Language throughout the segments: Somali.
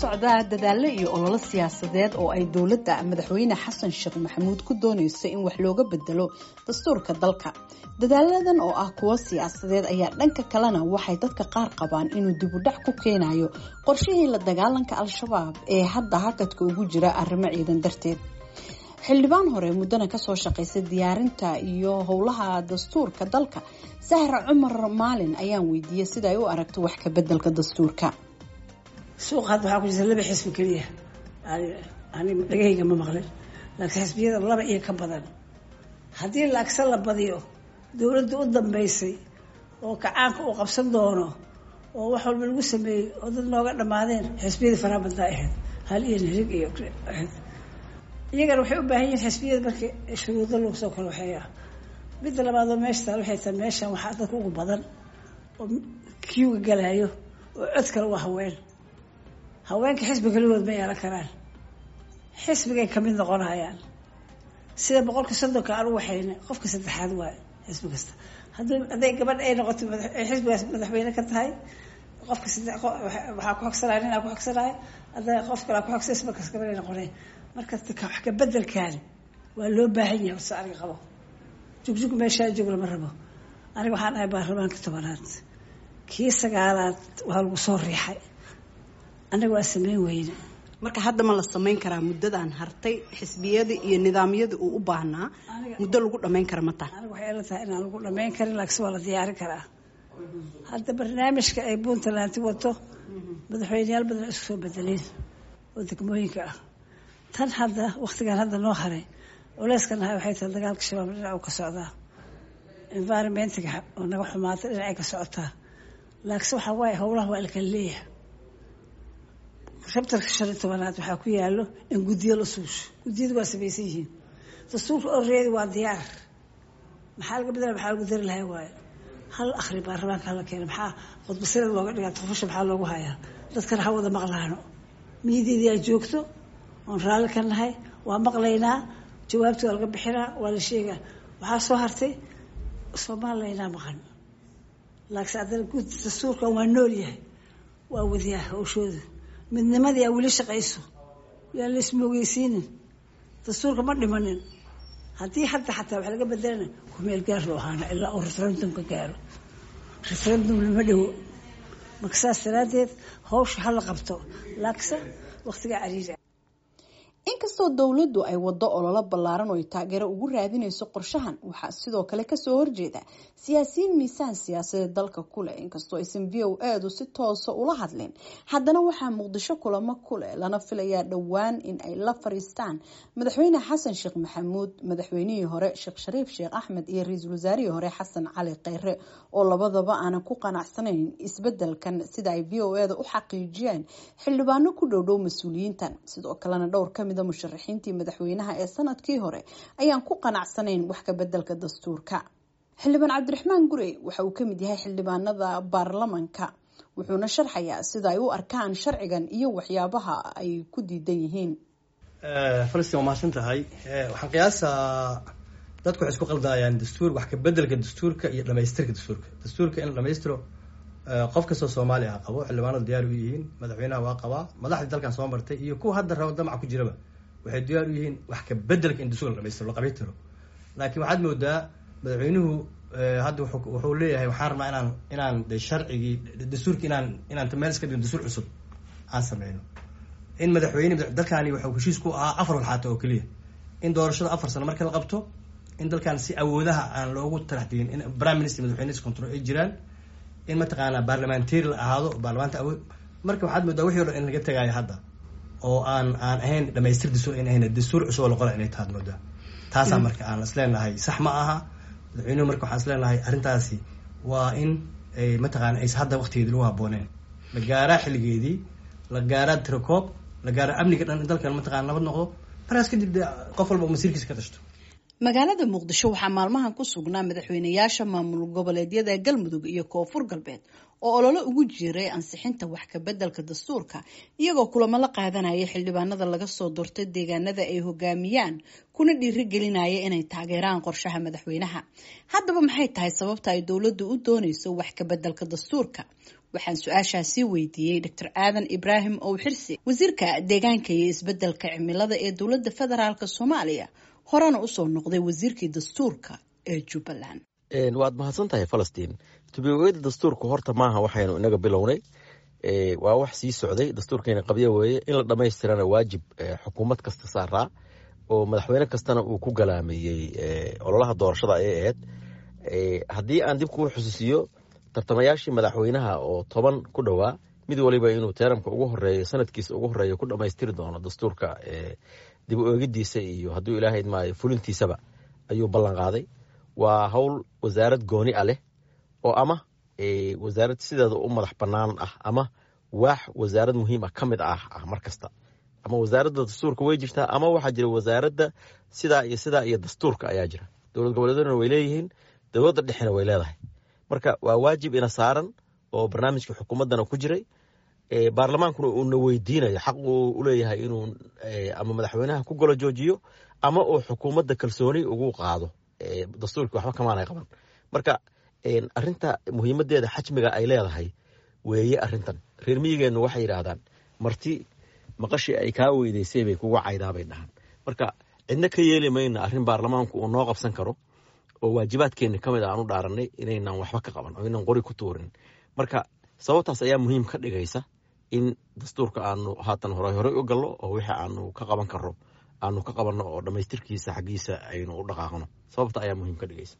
socdaa dadaalo iyo ololo siyaasadeed oo ay dowladda madaxweyne xasan sheekh maxamuud ku doonayso in wax looga bedelo dastuurka dalka dadaaladan oo ah kuwo siyaasadeed ayaa dhanka kalena waxay dadka qaar qabaan inuu dibudhac ku keenayo qorshihii la dagaalanka al-shabaab ee hadda hakadka ugu jira arrimo ciidan darteed xildhibaan hore muddana kasoo shaqaysay diyaarinta iyo howlaha dastuurka dalka sahra cumar maalin ayaan weydiiyey sida ay u aragto wax ka bedelka dastuurka suuqa hadda waxaa ku jirta laba xisbi keliya ani dhagahayga ma maqlin laakiin xisbiyada laba iyo ka badan haddii laagsa la badiyo dowladda u dambeysay oo kacaanka uu qabsan doono oo wax walba lagu sameeyey oo dad nooga dhammaadeen xisbiyadii faraha badnaa ahayd hal iyo nirig iyo ahayd iyagana waxay u baahan yihiin xisbiyada markii shuruudo lagu soo kala waxeeya midda labaadoo meesha taal waxay tahay meeshan waxaa dadka ugu badan oo kiuga galaayo oo cod kale waa haween haweenka xisbi kaligood ma yeelan karaan xisbigay kamid noqonayaan sida boqolka soddonka aan u waxayna qofka saddexaad waayo xisbi kasta haddii hadday gabadh ay noqoto xisbigaas madaxweyne ka tahay qofka saddex waxaa ku xogsanaya nin aa ku xogsanaya hadda qof kale aa ku xogsanay ismarkaas gabadh ay noqonay marka wax ka bedelkan waa loo baahan yahay horta aniga qabo jugjug meeshaa joog lama rabo aniga waxaan ahay baarlamaanka tobanaad kii sagaalaad waa lagu soo riixay anaga waa sameyn weyne marka hadda ma la samayn karaa muddadan hartay xisbiyada iyo nidaamyada uu u baahnaa muddo lagu dhamayn kara ma taha aniga waxay ila tahay inaan lagu dhamayn karin laakiin waa la diyaarin karaa hadda barnaamijka ay puntland wato madaxweyneyaal badan isku soo bedeleen oo degmooyinka ah tan hadda waktigan hadda noo haray culeyskan ahay waxay tahay dagaalka shabaab dhinac uu ka socdaa environmentiga oo naga xumaata dhinacay ka socotaa laakiinse waxaa waaye howlaha waa lakala leeyahay rabtarka shan iyo tobanaad waxaa ku yaalo in guddiyo la suusho guddiyadu waa samaysan yihiin dastuurka oreedi waa diyaar maxaa laga bedela maxaa lagu dari lahaa waayo hal akhri baarlamaanka hala keena maxaa khudbasirad looga dhigaa tufusha maxaa loogu hayaa dadkana ha wada maqlaano miyadeedii aa joogto oon raalli ka nahay waa maqlaynaa jawaabti waa laga bixinaa waa la sheegaa waxaa soo hartay soomalilaynaa maqan laakiin haddana guud dastuurkan waa nool yahay waa wadiyaa hawshooda midnimadii aa weli shaqayso yaan la ismoogeysiinin dastuurka ma dhimanin haddii hadda xataa wax laga bedelana kumeel gaar loo ahaana ilaa uu referendumka gaaro referendum lama dhowo marka saas daraaddeed hawsha hala qabto laakiinse waktigaa cariiri inkastoo dowladdu ay waddo ololo ballaaran oo ay taageero ugu raadinayso qorshahan waxaa sidoo kale kasoo horjeeda siyaasiyiin miisaan siyaasadeed dalka kuleh inkastoo aysan v o eedu si toosa ula hadlin haddana waxaa muqdisho kulamo kuleh lana filayaa dhowaan in ay la fariistaan madaxweyne xasan sheekh maxamuud madaxweynihii hore sheekh shariif sheekh axmed iyo ra-iisul wasaarihii hore xasan cali kheyre oo labadaba aanan ku qanacsanayn isbedelkan sida ay v o eda u xaqiijiyeen xildhibaano ku dhowdhow mas-uuliyiintan sidoo kalena dhowr ka musharaxiintii madaxweynaha ee sanadkii hore ayaan ku qanacsanayn wax ka bedelka dastuurka xildhibaan cabdiraxmaan gurey waxa uu kamid yahay xildhibaanada baarlamanka wuxuuna sharxayaa sida ay u arkaan sharcigan iyo waxyaabaha ay ku diidan yihiin falastiin waa mahadsan tahay waxaan qiyaasaa dadku waxay isku qaldayaan dastuur wax ka bedelka dastuurka iyo dhamaystirka dastuurka dastuurka in la dhamaystiro qof kastoo soomaali ah qabo xildhibaanadu diyaar u yihiin madaxweynaha waa qabaa madaxdii dalkan soo martay iyo kuwa hadda rabo damaca ku jiraba waxay diyaar u yihiin wax ka bedelka in dastuurka la dhamaystiro la qabaytiro laakiin waxaad moodaa madaxweynuhu hadda wuxuu leeyahay waxaan rabnaa inaan inaan de sharcigii dastuurki inaan inaan meel iska dhigno dastuur cusub aan sameyno in madaxweyne dalkani waxuu heshiis ku ahaa afar walxaata oo keliya in doorashada afar sano marka la qabto in dalkan si awoodaha aan loogu taraxdigin in prime minister madaxweyne control ay jiraan in mataqaanaa baarlamentary la ahaado baarlamaanta awood marka waxaad moodaa wixii o dhan in laga tagaayo hadda oo aan aan ahayn dhamaystir dastuur in ahayn dastuur cusub oo la qola inay tahaad moodaa taasaa marka aan isleenahay sax ma aha madaxweynuhu marka waxaan isleenahay arrintaasi waa in ay mataqaana ays hadda waktigeedii lagu habooneen la gaaraa xilligeedii la gaaraa tirakoob la gaaraa amniga dhan in dalkan mataqana nabad noqdo markaas kadib de qof walba uu masiirkiisa ka tashto magaalada muqdisho waxaa maalmahan ku sugnaa madaxweynayaasha maamul goboleedyada galmudug iyo koonfur galbeed oo ololo ugu jiray ansixinta wax ka bedelka dastuurka iyagoo kulamo la qaadanaya xildhibaanada laga soo doortay deegaanada ay hogaamiyaan kuna dhiirigelinaya inay taageeraan qorshaha madaxweynaha haddaba maxay tahay sababta ay dowladdu u dooneyso wax ka bedelka dastuurka waxaan su-aashaasi weydiiyey doctor aadan ibraahim owxirsi wasiirka deegaanka iyo isbedelka cimilada ee dowladda federaalk soomaaliya horena usoo noqday wasiirkii dastuurka ee jubbaland waad mahadsan tahay falastiin tubiogeyda dastuurku horta maaha waxaynu inaga bilownay waa wax sii socday dastuurkeena qabyo weeye in la dhammaystirana waajib xukuumad kasta saaraa oo madaxweyne kastana uu ku galaameeyey ololaha doorashada ayay ahayd haddii aan dib kuu xusuusiyo tartamayaashii madaxweynaha oo toban ku dhowaa mid waliba inuu teeramka ugu horeeyo sanadkiisa ugu horeeya ku dhammaystiri doono dastuurka dib u eegidiisa iyo hadduu ilaahay maayo fulintiisaba ayuu ballan qaaday waa howl wasaarad gooni a leh oo ama wasaarad sideeda u madax bannaan ah ama waax wasaarad muhiim ah ka mid ah ah mar kasta ama wasaaradda dastuurka way jirtaa ama waxaa jira wasaaradda sidaa iyo sidaa iyo dastuurka ayaa jira dowlad goboleeduna way leeyihiin dowladda dhexena way leedahay marka waa waajib ina saaran oo barnaamijka xukuumaddana ku jiray baarlamaankuna uuna weydiinayo xaq uu uleeyahay inuu ama madaxweynaha ku golo joojiyo ama uu xukuumadda kalsooni ugu qaado dastuurkii waxba kamaanay qaban marka arinta muhiimadeeda xajmiga ay leedahay weeye arintan reer miyigeennu waxay yidhaahdaan marti maqashii ay kaa weydaysay bay kuga caydaabay dhahaan marka cidna ka yeeli mayna arrin baarlamaanku uu noo qabsan karo oo waajibaadkeenni ka mid a aan u dhaaranay inaynan waxba ka qaban oo inaan qori ku tuurin marka sababtaas ayaa muhiim ka dhigaysa in dastuurka aanu haatan hore horey u galno oo wixii aanu ka qaban karno aanu ka qabanno oo dhammaystirkiisa xaggiisa aynu u dhaqaaqno sababta ayaa muhiim ka dhigaysa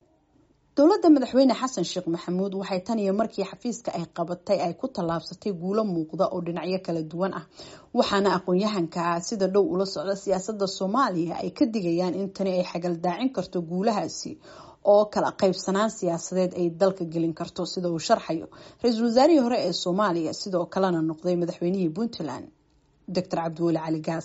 dowladda madaxweyne xasan sheekh maxamuud waxay tan iyo markii xafiiska ay qabatay ay ku tallaabsatay guulo muuqda oo dhinacyo kala duwan ah waxaana aqoon-yahanka sida dhow ula socda siyaasadda soomaaliya ay ka digayaan in tani ay xagaldaacin karto guulahaasi oo kala qaybsanaan siyaasadeed ay dalka gelin karto sida uu sharxayo ra-iisul wasaarihii hore ee soomaaliya sidoo kalena noqday madaxweynihii puntland doctor cabdiweli cali gaas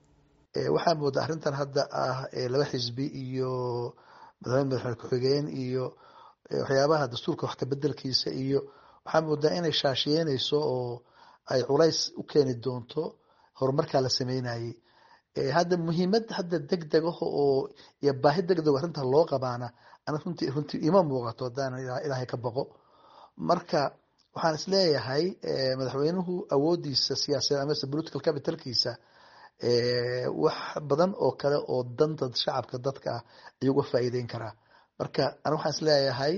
waxaa moodaa arrintan hadda ah laba xisbi iyo madaxweyne madaxweyne ku-xigeen iyo waxyaabaha dastuurka wax kabedelkiisa iyo waxaa moodaa inay shaashiyeynayso oo ay culays u keeni doonto horumarkaa la sameynayey hadda muhiimad hadda deg deg ah oo iyo baahi deg deg arrinta loo qabaana ana runtii runtii ima muuqato haddaan ilaahay ka baqo marka waxaan isleeyahay madaxweynuhu awoodiisa siyaasadeed amase political capitalkiisa wax badan oo kale oo danta shacabka dadka ah ayuu uga faa'iideyn karaa marka ana waxaan isleeyahay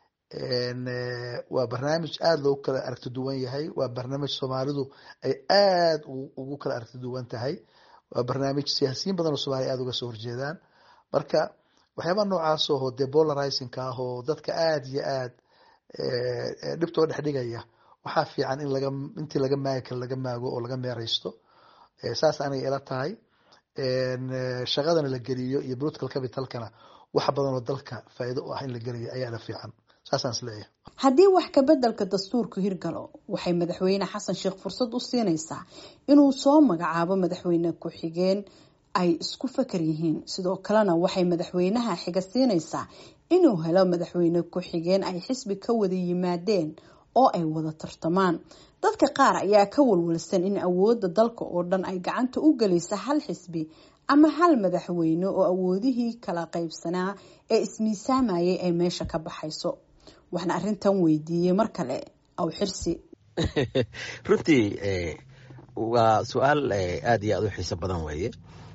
waa barnaamij aada loogu kala aragti duwan yahay waa barnaamij soomaalidu ay aada ugu kala aragti duwan tahay waa barnaamij siyaasiyiin badan oo soomaliya aada uga soo horjeedaan marka waxyaabaha noocaas oo dee polarizingka ah oo dadka aada iyo aada dhibtoo dhex dhigaya waxaa fiican in laga intii laga maagi karo laga maago oo laga meereysto saas aniga ila tahay shaqadana la geliyo iyo political capitalkana wax badan oo dalka faa'iido u ah in la geliyo ayaa la fiican saasaan isleeyahay haddii wax kabedelka dastuurku hirgalo waxay madaxweyne xasan sheekh fursad u siinaysaa inuu soo magacaabo madaxweyne ku-xigeen ay isku fakar yihiin sidoo kalena waxay madaxweynaha xiga siinaysaa inuu helo madaxweyne ku-xigeen ay xisbi ka wada yimaadeen oo ay wada tartamaan dadka qaar ayaa ka walwalsan in awoodda dalka oo dhan ay gacanta u gelaysa hal xisbi ama hal madaxweyne oo awoodihii kala qaybsanaa ee ismiisaamayay ay meesha ka baxayso waxna arrintan weydiiyey mar kale aw xirsi runtii waa su-aal aada iyo aada u xiiso badan weeye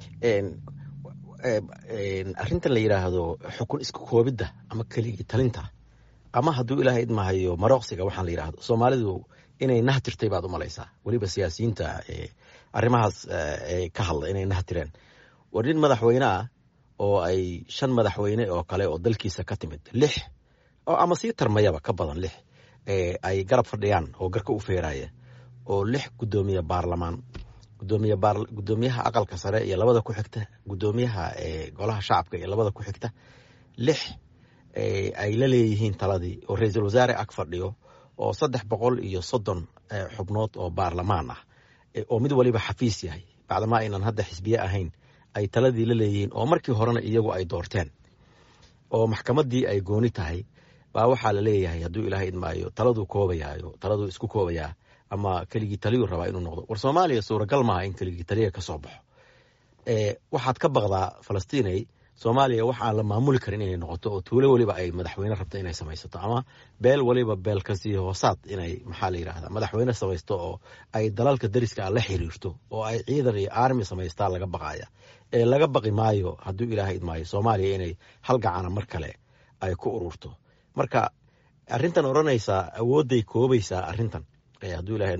arrintan la yidhaahdo xukun isku koobidda ama keligii talinta ama hadduu ilaahay idmahayo marooqsiga waxaan la yidhaahdo soomaalidu inay nahtirtay baad u malaysaa weliba siyaasiyiinta arrimahaas ka hadla inay nahtireen war nin madaxweyne ah oo ay shan madaxweyne oo kale oo dalkiisa ka timid lix oo ama sii tarmayaba ka badan lix ay garab fadhiyaan oo garka u feeraya oo lix guddoomiye baarlamaan gudoomiye gudoomiyaha aqalka sare iyo labada ku xigta gudoomiyaha golaha shacabka iyo labada ku xigta lix ay la leeyihiin taladii oo ra-iisul wasaare ag fadhiyo oo saddex boqol iyo soddon xubnood oo baarlamaan ah oo mid waliba xafiis yahay bacdama aynan hadda xisbiye ahayn ay taladii la leeyihiin oo markii horena iyagu ay doorteen oo maxkamaddii ay gooni tahay baa waxaa la leeyahay hadduu ilaahay idmaayo taladuu koobayaayo taladuu isku koobayaa ama keligii taliyuu rabaa inuu noqdo war soomaaliya suuragal maaha in keligii taliya ka soo baxo waxaad ka baqdaa falastiinay soomaaliya wax aan la maamuli karin inay noqoto oo tuulo weliba ay madaxweyne rabto inay samaysato ama beel waliba beel kasii hoosaad inay maxaa la yidhahda madaxweyne samaysto oo ay dalalka dariska ah la xiriirto oo ay ciidan iyo armi samaystaa laga baqaya ee laga baqi maayo hadduu ilaahay idmaayo soomaaliya inay hal gacana mar kale ay ku ururto marka arrintan odhanaysaa awoodday koobaysaa arrintan hadduu ilahay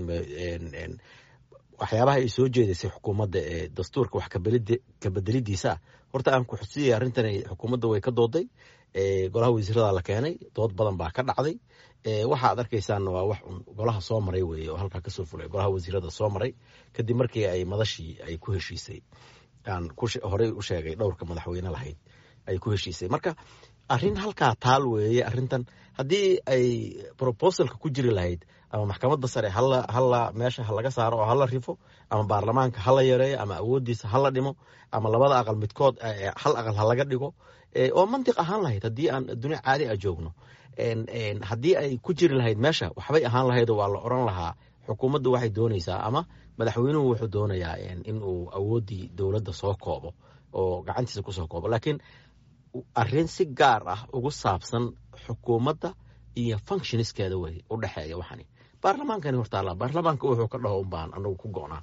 waxyaabaha ay soo jeedaysay xukuumadda ee dastuurka wax kabedelidiisa horta aan ku xusiyay arrintan xukuumadda way ka dooday golaha wasiirada la keenay dood badan baa ka dhacday waxaad arkaysaanna waa wax un golaha soo maray weeye oo halkaa kasoo fulay golaha wasiirada soo maray kadib markii ay madashii ay ku heshiisay aan horey u sheegay dhowrka madaxweyne lahayd ay ku heshiisay marka arrin halkaa taal weeye arrintan haddii ay proposalka ku jiri lahayd ama maxkamadda sare hala meesha halaga saaro oo hala rifo ama baarlamaanka hala yareeyo ama awoodiisa hala dhimo ama labada aqal midkood hal aqal halaga dhigo oo mantiq ahaan lahayd haddii aan adduunya caadi a joogno haddii ay ku jiri lahayd meesha waxbay ahaan lahayd waa la oran lahaa xukuumaddu waxay doonaysaa ama madaxweynuhu wuxuu doonayaa inuu awooddii dowladda soo koobo oo gacantiisa kusoo koobo laakiin arrin si gaar ah ugu saabsan xukuumadda iyo functioniskeeda wey u dhexeeya waxani baarlamaankani hortaala baarlamaanka wuxuu ka dhaho unbaan anagu ku go'naa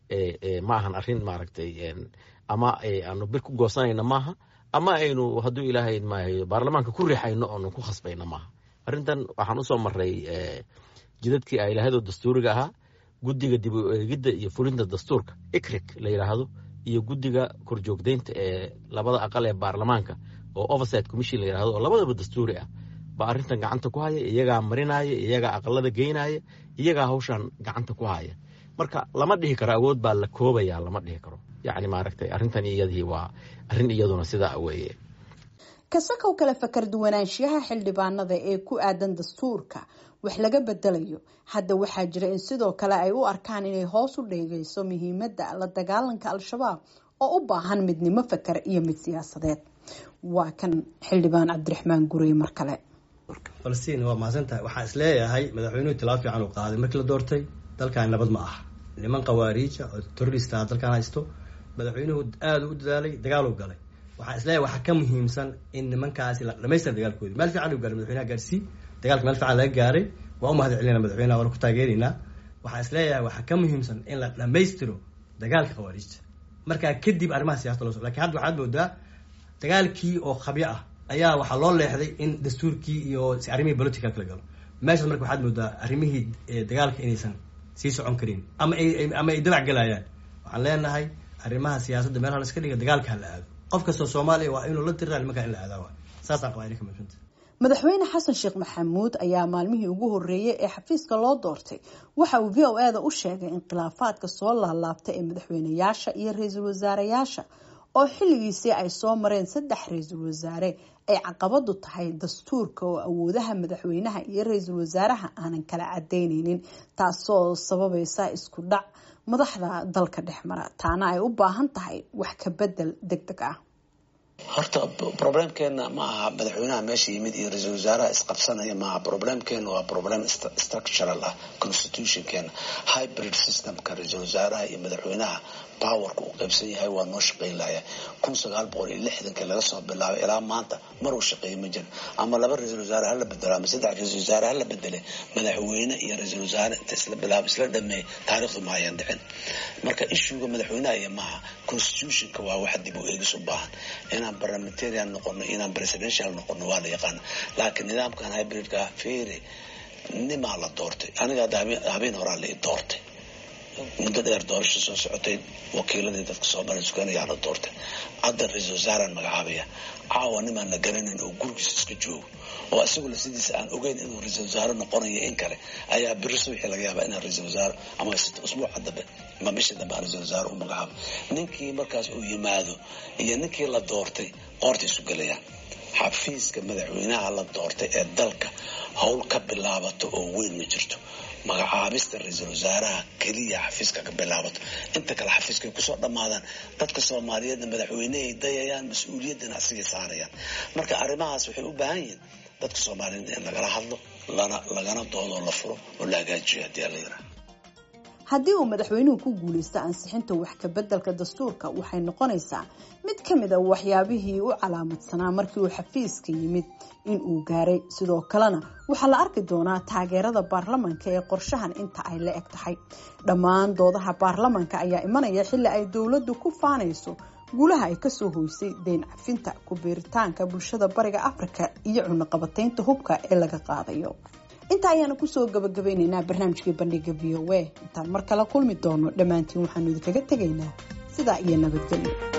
ma ahan arrin maaragtay ama aanu bir ku goosanayna maaha ama aynu hadduu ilaahay maayo baarlamaanka ku riixayno oonu ku khasbayna maaha arrintan waxaan usoo maray jidadkii ay lahaydoo dastuuriga ahaa guddiga dib u eegidda iyo fulinta dastuurka ikrik la yidhaahdo iyo guddiga korjoogdeynta ee labada aqal ee baarlamaanka oo oversight commission la yidhahdo oo labadaba dastuuri ah baa arrintan gacanta ku haya iyagaa marinaya iyagaa aqalada geynaya iyagaa hawshan gacanta ku haya marka lama dhihi karo awood baa la koobaya lama dhihi karo yacni maaragtay arrintan iyadii waa arrin iyaduna sidaa weeye kasakow kale fakar duwanaanshiyaha xildhibaanada ee ku aadan dastuurka wax laga bedelayo hadda waxaa jira in sidoo kale ay u arkaan inay hoos u dheegayso muhiimadda la dagaalanka al-shabaab oo u baahan midnimo fakar iyo mid siyaasadeed waa kan xildhibaan cabdiraxmaan gurey mar kale falastiin waa mahadsan tahay waxaan is leeyahay madaxweynuhu tilaab fiican uu qaaday markii la doortay dalkan nabad ma aha niman khawaariija oo terrorista dalkan haysto madaxweynuhu aada u dadaalay dagaal u galay waxaan is leeyahay waxaa ka muhiimsan in nimankaasi la dhamaystira dagaalkoodi meel fiican u gaaray madaxweynaha gaarsii dagaalka meel fiican laga gaaray waa u mahad celinayna madaxweynaha waana ku taageeraynaa waxaan is leeyahay waxaa ka muhiimsan in la dhamaystiro dagaalka khawaariijta markaa kadib arrimaha siyasada loo so lakin hadda waxaad moodaa dagaalkii oo khabyo ah ayaa waxaa loo leexday in dastuurkii iyo arrimihii political kala galo meeshaas marka waxaad moodaa arrimihii dagaalka inaysan sii socon karin ama ama ay dabac galayaan waxaan leenahay arrimaha siyaasadda meel hala iska dhiga dagaalka ha la aado qof kastoo soomaaliya waa inuu la tiraa nimankaa in la aadaa saasaan qabaa inay ka muhiimsanta madaxweyne xasan sheekh maxamuud ayaa maalmihii ugu horeeyay ee xafiiska loo doortay waxa uu v o e da u sheegay in khilaafaadka soo laalaabtay ee madaxweyneyaasha iyo ra-iisul wasaareyaasha oo xilligiisii ay soo mareen saddex ra-iisul wasaare ay caqabadu tahay dastuurka oo awoodaha madaxweynaha iyo ra-iisul wasaaraha aanan kala cadeyneynin taasoo sababaysa isku dhac madaxda dalka dhex mara taana ay u baahan tahay wax ka bedel deg deg ah horta problemkeena ma aha madaxweynaha meesha yimid iyo ra-iisul wasaaraha isqabsanaya maaha problemkeena waa problem structural ah constitutionkeena hybrid systemka ra-iisul wasaaraha iyo madaxweynaha powerka uu qaybsan yahay waa noo shaqayn lahaya kun sagaal boqol iyo lixdankii laga soo bilaabay ilaa maanta mar uu shaqeeya ma jira ama laba ra-iisul wasaare hala bedelo ama saddex ra-isul wasaare hala bedele madaxweyne iyo ra-iisul wasaare inta isla bilaab isla dhameey taariikhdu ma hayan dhicin marka ishuga madaxweynaha iyo maaha constitutionka waa wax dib u eegis u baahan inaan parliamentarian noqono inaan presidential noqono waa la yaqaana laakiin nidaamkan hybridka feere nimaa la doortay aniga hadda habeen horaa la i doortay muddo dheer doorasho soo socotay wakiiladii dadka soomaaliya suganayaa la doortay hadda ra-iisul wasaaraan magacaabaya caawa nimaan la garanayn oo gurigiisa iska joogo oo isagula sidiisa aan ogeyn inuu ra-iisul wasaare noqonayo in kale ayaa biriso wixii laga yaabaa inaan ra-iisul wasaare ama usbuuca dambe ama bishii dambe aan ra-iisul wasaare u magacaabo ninkii markaas uu yimaado iyo ninkii la doortay qoorta isu gelayaan xafiiska madaxweynaha la doortay ee dalka howl ka bilaabato oo weyn ma jirto magacaabista ra-iisul wasaaraha keliya xafiiska ka bilaabato inta kale xafiiskay kusoo dhammaadaan dadka soomaaliyeedna madaxweynehay dayayaan mas-uuliyaddana asigay saarayaan marka arrimahaas waxay u baahan yihiin dadka soomaaliyeed in lagala hadlo lana lagana doodoo la furo oo la hagaajiyo haddii ala yiraha haddii uu madaxweynuhu ku guuleysto ansixinta wax kabeddelka dastuurka waxay noqonaysaa mid ka mid a waxyaabihii u calaamadsanaa markii uu xafiiska yimid in uu gaaray sidoo kalena waxaa la arki doonaa taageerada baarlamanka ee qorshahan inta ay la eg tahay dhammaan doodaha baarlamanka ayaa imanaya xilli ay dowladdu ku faanayso guulaha ay kasoo hoysay deyn cafinta ku biiritaanka bulshada bariga afrika iyo cunaqabataynta hubka ee laga qaadayo intaa ayaana kusoo gabagabeyneynaa barnaamijkii bandhiga v o a intaan mar kale kulmi doono dhammaantiin waxaanu idinkaga tegaynaa sidaa iyo nabadgelyo